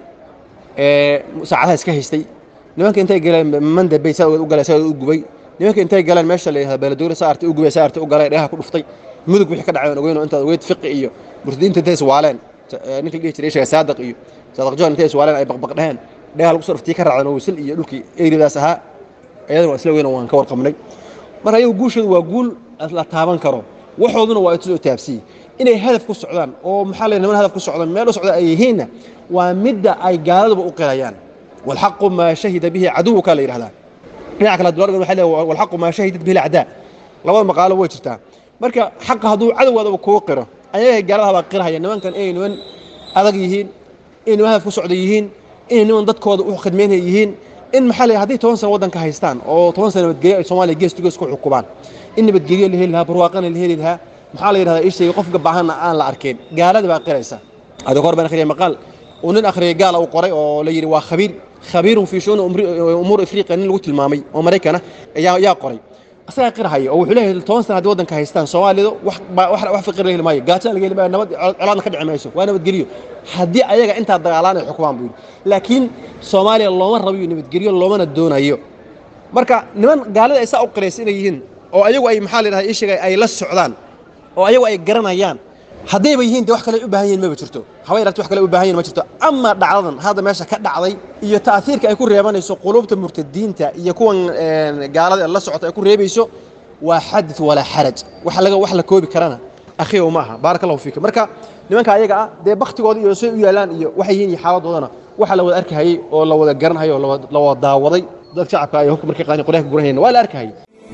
ee saacadaha iska haystay nimanka intay galeen mandabay saa u galay saa u gubay nimanka intay galeen meesha la yidhahdo beeladoori saa artay u gubay saa artay u galay dheeha ku dhuftay mudug wixii ka dhacay aan ogeyn oo intaad ogeyd fiqi iyo murtadiinta intay iswaaleen ee ninka la dhihi jiray sheega saadiq iyo saadiq john intay iswaaleen ay baqbaq dheheen dheeha lagu soo dhuftii ka raaceen oo wisil iyo dhulkii eryadaas ahaa iyadana waa isla weyn oo waan ka warqabnay marka ayagu guushoodu waa guul la taaban karo waxooduna waa isu taabsiye inay hadaf ku socdaan oo maxaa la niman hadaf ku socdaan meel u socda ay yihiinna waa midda ay gaaladuba u qirayaan walxaqu maa shahida bihi caduwuka la yidhahdaa dhinaca kale dulargan waxay leeyahay walxaqu maa shahidat bihi alacdaa labada maqaalo way jirtaa marka xaqa hadduu cadowgaadaba kuu qiro ayaga gaaladaha baa qirahaya nimankan inay niman adag yihiin inay niman hadaf ku socda yihiin inay niman dadkooda u khidmaynaya yihiin in maxaa la hadday toban sano waddanka haystaan oo toban sano nabadgelyo ay soomaaliya gees to gees ku xukumaan in nabadgelyo la heli lahaa barwaaqana la heli lahaa maxaa la yidhahdaa ii sheegay qofka baahanna aan la arkeen gaalada baa qiraysa hadda kahor baan akhriyay maqaal uu nin akhriyay gaal uu qoray oo la yidhi waa khabiir khabiirun fii shuuni umuur afriqiya nin lagu tilmaamay oo maraykana ayaa yaa qoray asagaa qirhaya oo wuxuu leeyahay toban sana haddii waddanka haystaan soomaalidu wax baa- wax wax fiqir la heli maayo gaajana laga heli maayo nabad colaadna ka dhici mayso waa nabadgelyo haddii ayaga intaa dagaalaan ay xukumaan buu yidhi laakiin soomaaliya looma rabayo nabadgelyo loomana doonayo marka niman gaalada ay saa u qiraysa inay yihiin oo ayagu ay maxaa la yidhahdaa ii sheegay ay la socdaan oo ayagu ay garanayaan haddayba yihiin de wax kale u baahan yihin maba jirto haba yaraato wax kale u baahan yihin ma jirto ama dhacdadan hadda meesha ka dhacday iyo ta'ahiirka ay ku reebanayso qulubta murtadiinta iyo kuwan een, gaalada ee la socota ay ku reebayso waa xadith walaa xaraj wax laga wax la koobi karana akhiyow ma aha baaraka allahu fiika marka nimanka ayaga ah dee baktigooda iyo say u yaalaan iyo waxay yihiin iyo xaaladoodana waxa la wada arkahayey oo la wada garanhayo oo la wada- la wada daawaday dad shacabka ay hubka markay qaadeen qoryaha ka guranayeen waa la arkahayey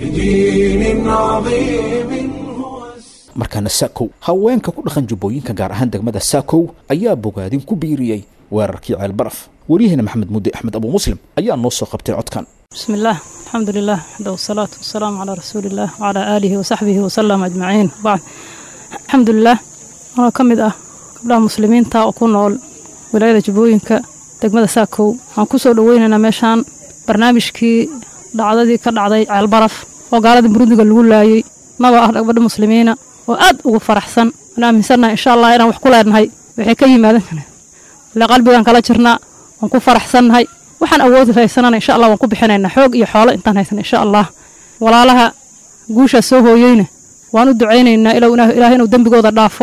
بدين عظيم markaana saakow haweenka ku dhaqan jubbooyinka gaar ahaan degmada saakow ayaa bogaadin ku biiriyey weerarkii ceelbaraf wariyaheena maxamed mudde axmed abu muslim ayaa noo soo qabtay codkan بسم الله الحمد لله وحده والصلاة والسلام على رسول الله وعلى آله وصحبه وسلم أجمعين بعد الحمد لله أنا كمد أه قبلها مسلمين تا أكون نول ولاية جبوينك دقمة ساكو عن كسو دويننا ميشان برنامجكي dhacdadii ka dhacday ceelbaraf oo gaalada burudiga lagu laayay naba ah gabadha muslimiina oo aad ugu faraxsan aan aaminsannahay insha allah inaan wax ku leenahay waxay ka yimaadeen ile qalbigaan kala jirnaa waan ku faraxsannahay waxaan awoodi haysanana insha allah waan ku bixinaynaa xoog iyo xoolo intaan haysana insha allah walaalaha guushaa soo hooyeyna waan u ducaynaynaa ilow ilaahay inuu dembigooda dhaafo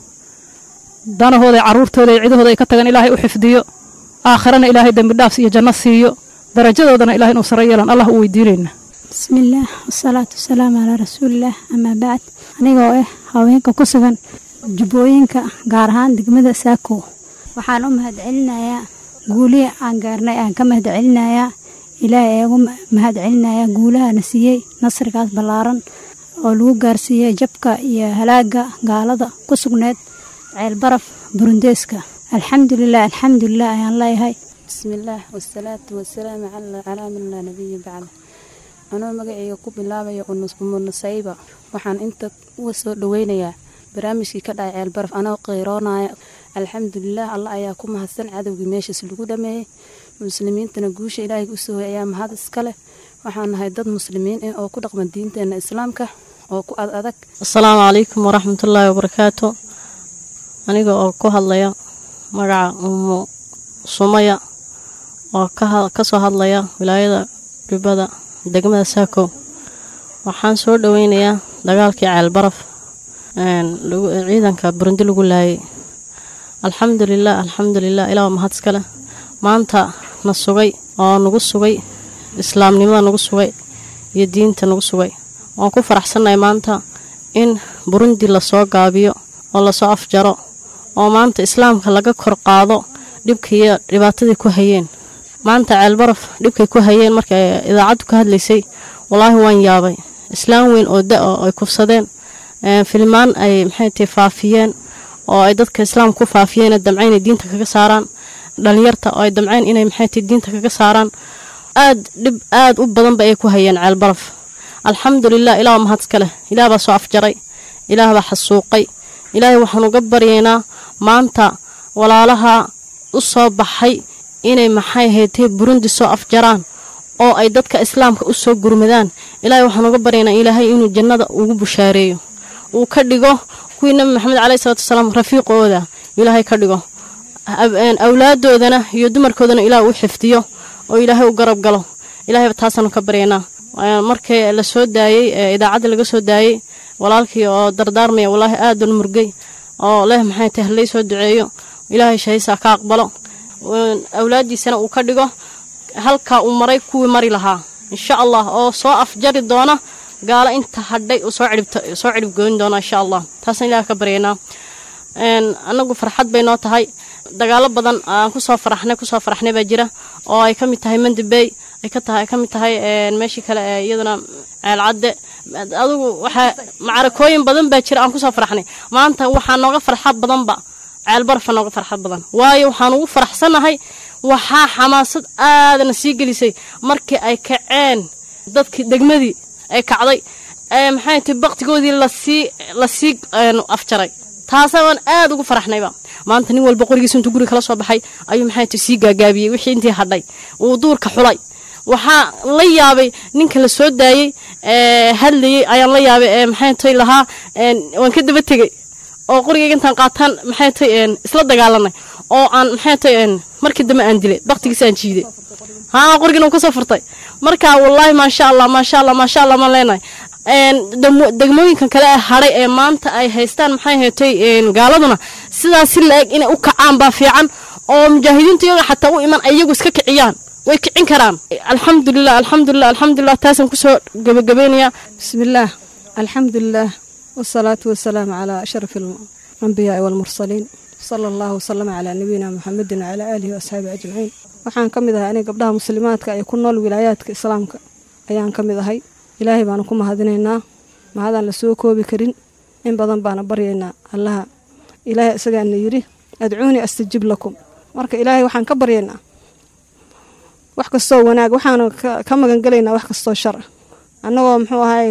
danahooda iyo carruurtooda iyo cidahooda ay ka tagan ilaahay u xifdiyo aakhirana ilaahay dembi dhaafs iyo janno siiyo darajadoodana ilahay inuu sare yeelan allah u weydiinaynaa bismillaah wasalaatu wasalaamu calaa rasuulillaah amaa bacd anigoo ah haweenka ku sugan jubbooyinka gaar ahaan degmada saako waxaan u mahadcelinayaa guulihii aan gaarnay aan ka mahadcelinayaa ilaahay eegu mahadcelinayaa guulahana siiyey nasrigaas ballaaran oo lagu gaarsiiyey jabka iyo halaaga gaalada ku sugneed ceelbaraf burundeeska alxamdulilah alxamdulilah ayaan leeyahay bismillaah wasalaatu wasalaamu calaa man laa nabiya bacda anoo magacayga ku bilaabaya umunasayba waxaan inta uga soo dhaweynayaa barnaamijkii ka dhacay ceelbaraf anoo qeyroonaya alxamdulilah allah ayaa ku mahadsan cadowgii meeshaas lagu dhameeyey muslimiintana guusha ilaahay u soohoy ayaa mahad iska leh waxaan nahay dad muslimiin ah oo ku dhaqma diinteena islaamka oo ku ad adag asalaamu calaykum waraxmatullaahi wabarakaatu aniga oo ku hadlaya magaca umu sumaya oo ka soo hadlaya wilaayada jubbada degmada saako waxaan soo dhaweynayaa dagaalkii ceelbaraf ciidanka burundi lagu laayay alxamdulilah alxamdulilah ilaa mahad iskale maanta na sugay oo nagu sugay islaamnimada nagu sugay iyo diinta nagu sugay waan ku faraxsannahay maanta in burundi lasoo gaabiyo oo lasoo afjaro oo maanta islaamka laga kor qaado dhibkaiyo dhibaatadii ku hayeen maanta ceelbaraf dhibkay ku hayeen markay idaacaddu ka hadlaysay wallaahi waan yaabay islaam weyn oo da oo ay kufsadeen filmaan ay maxay tahay faafiyeen oo ay dadka islaamka ku faafiyeen damcayn ay diinta kaga saaraan dhalinyarta oo ay damcayn inay maxay tahay diinta kaga saaraan aad dhib aad u badanba ay ku hayeen ceelbaraf alxamdulilah ilaah mahad iska leh ilaah baa soo afjaray ilaah baa xasuuqay ilaahay waxaan uga baryaynaa maanta walaalaha u soo baxay inay maxay haytay burundi soo afjaraan oo ay dadka islaamka u soo gurmadaan ilaahay waxaan uga baryaynaa ilaahay inuu jannada ugu bushaareeyo uu ka dhigo kuwii nabi maxamed caleyhi salatu wasalaam rafiiqooda ilaahay ka dhigo awlaadoodana iyo dumarkoodana ilaah u xifdiyo oo ilaahay u garab galo ilaahay taasaanu ka baryaynaa markii la soo daayey idaacadda laga soo daayey walaalkii oo dardaarmaya wallaahi aadan murgay oo leh maxay tahay halay soo duceeyo ilaahay shahaysaa ka aqbalo awlaadiisana uu ka dhigo halkaa uu maray kuwii mari lahaa insha allah oo soo afjari doona gaalo inta hadhay soo soo cidhib goyn doona insha allah taasaan ilaah ka baryaynaa anagu farxad bay noo tahay dagaalo badan aan kusoo faraxnay kusoo faraxnay baa jira oo ay ka mid tahay mandibey ay ka tahay ka mid tahay meeshii kale ee iyaduna ceelcadde adugu waxaa macarakooyin badan baa jira aan kusoo faraxnay maanta waxaa nooga farxad badanba ceelbarfa nooga farxad badan waayo waxaan ugu faraxsanahay waxaa xamaasad aadana sii gelisay markii ay kaceen dadkii degmadii ay kacday maxay tahay baktigoodii lasii lasii afjaray taasa waan aad ugu faraxnayba maanta nin walba qorigiisa intuu guriga kala soo baxay ayuu maxay tahay sii gaagaabiyey wixii intii hadhay uu duurka xulay waxaa la yaabay ninka la soo daayey hadlayey ayaan la yaabay maxay tahay lahaa waan ka daba tegey oo qorigayga intaan qaataan maxay tahay isla dagaalanay oo aan maxay tahay markii dambe aan dilay baktigiisa aan jiiday haa qorigina uu kasoo furtay marka wallaahi maasha allah maasha allah maasha allah maan leenahay degmooyinkan kale ee hadhay ee maanta ay haystaan maxay haytay gaaladuna sidaas si la-eg inay u kacaan baa fiican oo mujaahidiinta iyaga xataa u iman iyagu iska kiciyaan way kicin karaan alxamdulilah alxamdulilah alxamdulilah taasaan kusoo gabagabeynayaa bismillaah alxamdulilah wasalaatu wasalaamu calaa ashraf alambiyaai waalmursaliin sala allahu wasalama calaa nabiyina muxamedin wacalaa aalihi waasxaabihi ajmaciin waxaan ka mid ahay aniga gabdhaha muslimaadka ee ku nool wilaayaadka islaamka ayaan ka mid ahay ilaahay baanu ku mahadinaynaa mahadaan la soo koobi karin in badan baana baryaynaa allaha ilaahay isagaana yidhi adcuunii astajib lakum marka ilaahay waxaan ka baryaynaa wax kastoo wanaag waxaanu ka magangelaynaa wax kastoo shar ah annagoo muxuu ahay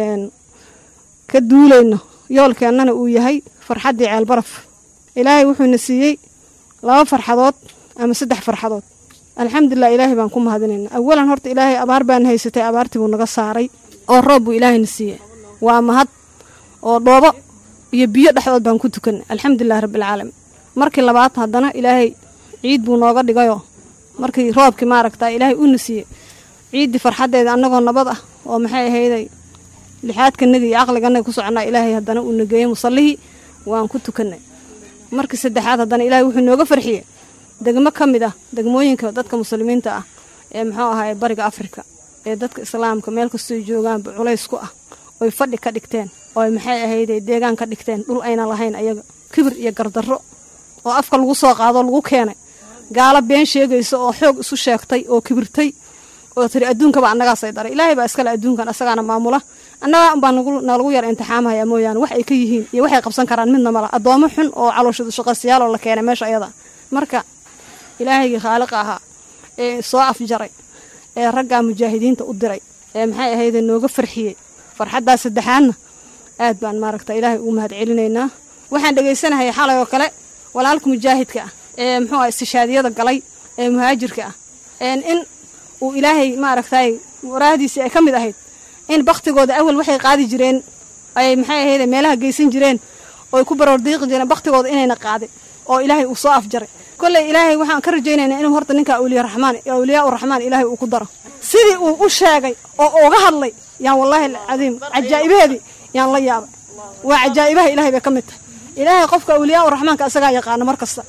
ka duulayno yoolkeennana uu yahay farxaddii ceelbaraf ilaahay wuxuuna siiyey laba farxadood ama saddex farxadood alxamdulilah ilaahay baan ku mahadinaynaa awalan horta ilaahay abaar baan haysatay abaartii buu naga saaray oo roob buu ilaahayna siiyey waa mahad oo dhoobo iyo biyo dhexdood baan ku tukanay alxamdulilah rabbialcaalamiin markii labaad haddana ilaahay ciid buu nooga dhigayoo markii roobkii maaragta ilaahay uuna siiyey ciiddii farxaddeeda annagoo nabad ah oo maxay ahayday lixaadkanaga iyo caqliganaga ku soconaa ilaahay haddana uuna geeyey musallihii waan ku tukanay markii saddexaad haddana ilaahay wuxuu nooga farxiyey degmo ka mid ah degmooyinka dadka muslimiinta ah ee muxuu ahaay bariga afrika ee dadka islaamka meel kastoo joogaanba culays ku ah oy fadhi ka dhigteen ooy maxay ahayday deegaan ka dhigteen dhul ayna lahayn ayaga kibir iyo gardarro oo afka lagu soo qaadoo lagu keenay gaalo been sheegaysa oo xoog isu sheegtay oo kibirtay oo tiri adduunkaba annagaasay daray ilaahay baa iskale adduunkan asagaana maamula annagaa unbaa nalagu yar imtixaamahaya mooyaane wax ay ka yihiin iyo waxay qabsan karaan midna mala addoomo xun oo calooshadu shaqaystayaal oo la keenay meesha ayada marka ilaahaygai khaaliqa ahaa ee soo afjaray ee raggaa mujaahidiinta u diray ee maxay ahayde nooga farxiyey farxaddaa saddexaadna aad baan maaragta ilaahay ugu mahad celinaynaa waxaan dhegaysanahay xalay oo kale walaalka mujaahidka ah ee muxuu ah istishaadiyada galay ee muhaajirka ah in uu ilaahay maaragtay waraahdiisii ay ka mid ahayd in baktigooda awal waxay qaadi jireen ay maxay ahayde meelaha geysan jireen ooy ku baroordiiqi jireen baktigooda inayna qaadin oo ilaahay uu soo afjaray kolley ilaahay waxaan ka rajaynaynaa inuu horta ninka awliya raxmaan awliyaa uraxmaan ilaahay uu ku daro sidii uu u sheegay oo uga hadlay yaan wallaahi alcadiim cajaa'ibaheedii yaan la yaabay waa cajaa'ibaha ilaahay bay ka mid tahay ilaahay qofka awliyaa uraxmaanka asagaa yaqaana mar kasta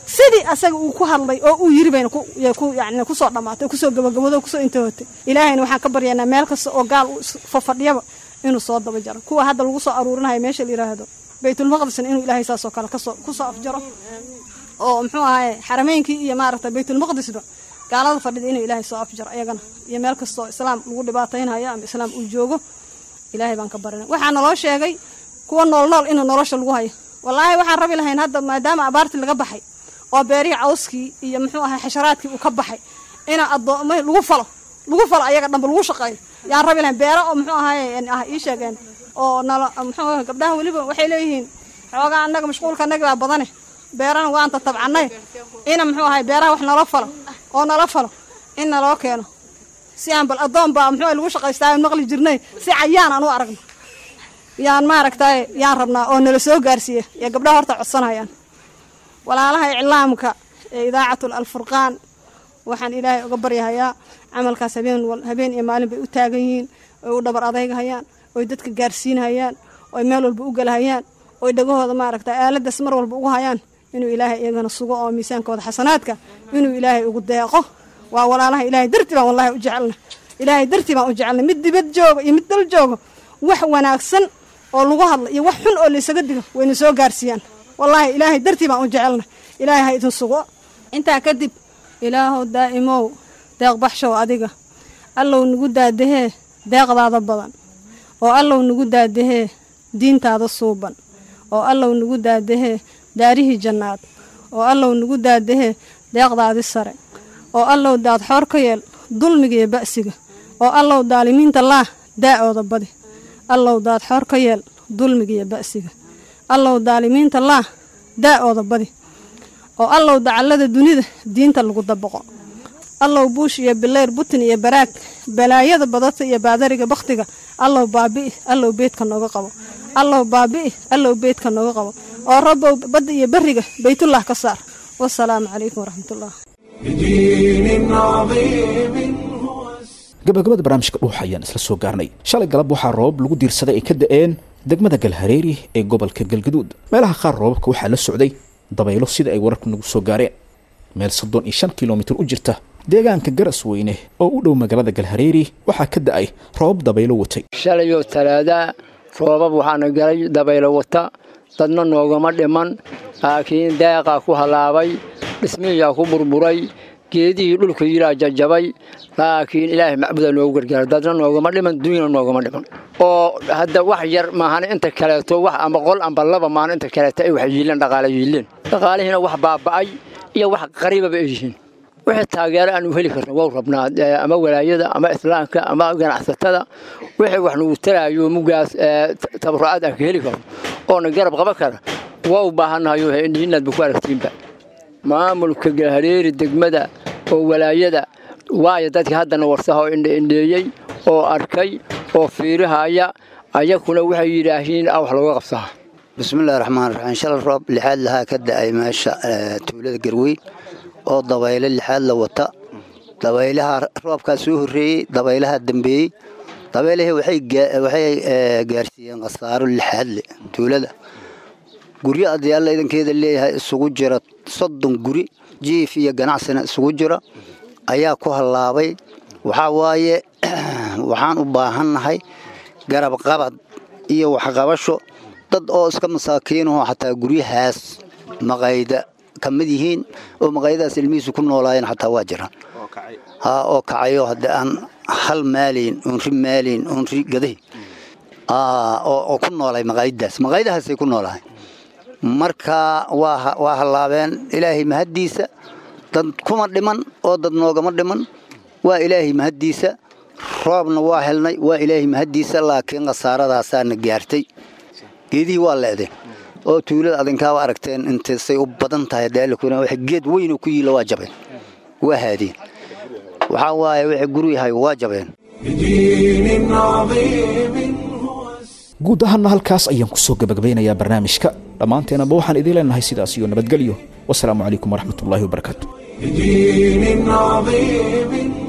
sidii asaga uu ku hadlay oo uu yiri bayna ku yani kusoo dhammaatay kusoo gabagabado kusoo intahootay ilaahayna waxaan ka baryaynaa meel kasta oo gaal fafadhiyaba inuu soo daba jaro kuwa hadda lagu soo aruurinayo meesha la yidhaahdo baytulmaqdisna inuu ilaahay saasoo kale kasoo kusoo afjaro oo muxuu ahaye xarameynkii iyo maaragta baytulmaqdisba gaalada fadhida inuu ilaahay soo afjaro ayagana iyo meel kastoo islaam lagu dhibaataynhayo ama islaam uu joogo ilaahay baan ka barina waxaa naloo sheegay kuwa nool nool inuu nolosha lagu hayo wallaahi waxaan rabi lahayn hadda maadaama abaartii laga baxay oo beerihii cawskii iyo muxuu ahay xasharaadkii uu ka baxay ina adooma lagu falo lagu falo ayaga dhanba lagu shaqeeyo yaan rabi lahayn beero oo muxuu ahaye ah ii sheegeen oo nalo muxuu ahay gabdhaha weliba waxay leeyihiin xoogaa annaga mashquulka annaga baa badane beerana waanta tabcanay ina muxuu ahay beeraha wax nala falo oo nala falo in naloo keeno si aan bal adoon baa muxuu lagu shaqaystaa maqli jirnay si cayaan aan u aragno yaan maaragtay yaan rabnaa oo nala soo gaarsiiya ee gabdhaha horta codsanayaan walaalaha iclaamka ee idaacatul alfurqaan waxaan ilaahay uga baryahayaa camalkaas habeen habeen iyo maalin bay u taagan yihiin oy u dhabar adeygahayaan oy dadka gaarsiinhayaan oy meel walba u galahayaan oy dhagahooda maaragta aaladaas mar walba ugu hayaan inuu ilaahay iyagana sugo oo miisaankooda xasanaadka inuu ilaahay ugu deeqo waa walaalaha ilaahay dartii baan wallahi u jecelna ilaahay dartii baan u jecelna mid dibad jooga iyo mid dal jooga wax wanaagsan oo lagu hadla iyo wax xun oo laysaga digo wayna soo gaarsiiyaan wallaahi ilaahay dartii baan u jecelna ilaahay ha idin sugo intaa kadib ilaahow daa'imow deeq baxshow adiga allow nagu daadahee deeqdaada badan oo allow nagu daadahee diintaada suuban oo allow nagu daadahee daarihii jannaad oo allow nagu daadahee deeqdaadii sare oo allow daad xoor ka yeel dulmiga iyo ba'siga oo allow daalimiinta laah daa'ooda badi allow daad xoor ka yeel dulmiga iyo ba'siga allow daalimiinta laah daa'ooda badi oo allow dacallada dunida diinta lagu dabaqo allow buush iyo bileyr butin iyo baraag balaayada badata iyo baadariga bakhtiga allow baabi'i allow beedka nooga qabo allow baabi'i allow beedka nooga qabo oo rabbow badda iyo berriga baytullah ka saar wasalaamu calaykum waraxmatullah بدين عظيم gabagabada barnaamijka dhuuxa ayaan isla soo gaarnay shalay galab waxaa roobab lagu diirsaday ay ka da'een degmada galhareeri ee gobolka galgaduud meelaha qaar roobabka waxaa la socday dabaylo sida ay wararku nagu soo gaareen meel soddon iyo shan kilomitir u jirta deegaanka garas weyne oo u dhow magaalada galhareeri waxaa ka da'ay roobab dabaylo watay shalayoo talaadaa roobab waxaana galay dabaylo wata dadna noogama dhiman laakiin deeqaa ku halaabay dhismihiyaa ku burburay geedihii dhulka yilaa jajabay laakiin ilaahay macbuda noogu gargaara dadna noogama dhiman dunyana noogama dhiman oo hadda wax yar maahan inta kaleeto wax ama qol amba laba maahan inta kaleeto ay wax yiileen dhaqaale yiileen dhaqaalihiina wax baaba'ay iyo wax qariibaba ay yihiin wixii taageero aan u heli karno waa rabnaa ama walaayada ama islaamka ama ganacsatada wixii wax nagu taraayo mugaas tabarucaad aan ka heli karno oona garab qaban kara waa u baahannahayo inaadba ku aragtiinba maamulka galhareeri degmada oo walaayada waayo dadkii haddana warsaha oo indheindheeyey oo arkay oo fiirihaya ayakuna waxay yidhaahiin wax looga qabsaa bismillahi raxmaan raxiim shalal roob lixaad lahaa ka da'ay meesha tuulada garweyn oo dabayle lixaad la wata dabaylaha roobkaa soo horreeyey dabaylaha dambeeyey dabaylahii waxay gaarsiiyeen khasaaro lixaad le tuulada guryo adyaalla idankeeda leeyahay isugu jira soddon guri jiif iyo ganacsina isugu jira ayaa ku hallaabay waxaa waaye waxaan u baahannahay garab qabad iyo waxqabasho dad oo iska masaakiinahoo xataa guryahaas maqayda ka mid yihiin oo maqaydadaas ilmihiisu ku noolaayeen xataa waa jiraan haa oo kacayo haddii aan hal maalayn oon ri maalayn oon ri gadahi oo ku noolay maqaayadaas maqaayadahaasay ku noolahay marka waa hallaabeen ilaahay mahaddiisa dad kuma dhiman oo dad noogama dhiman waa ilaahay mahaddiisa roobna waa helnay waa ilaahay mahaddiisa laakiin khasaaradaasaana gaartay geedihii waa le'deen oo tuulada adinkaaba aragteen intaysay u badan tahay daalakuna wax geed weynoo ku yiila waa jabeen waa haadeen waxaa waaye wixii guryahay waa jabeen بدين عظيم guud ahaanna halkaas ayaan kusoo gabagabaynayaa barnaamijka dhammaanteenaba waxaan idiin leenahay sidaas iyo nabadgelyo wasalaamu calaykum waraxmatullaahi wabarakaatu بدين عظيم